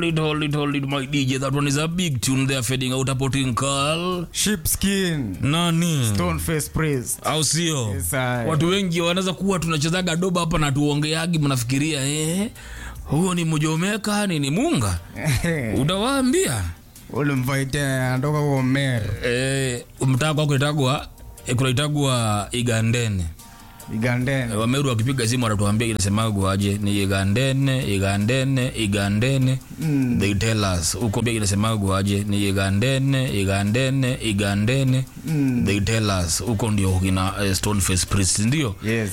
Hold it, hold it, hold it, my DJ. That one is a big tune there fading out hapo Tinkal. Sheepskin, Nani? Stoneface Priest. Au sio? Yes, I- Watu wengi wanaweza kuwa tunachezaga doba hapa na tuongeagi, mnafikiria eh, huyo ni mjomeka ni ni munga. Utawaambia ulimvaite anatoka kwa mere eh, mtaa kwako itagwa eh, kunaitagwa Igandene. igandeni Wameru wakipiga simu wanatuambia inasemagwa aje ni Igandene, Igandene, Igandene. Mm. They tell us huko pia inasemagwa aje ni Igandene, Igandene, Igandene. Mm. They tell us huko ndio kina eh, Stoneface Priest ndio. yes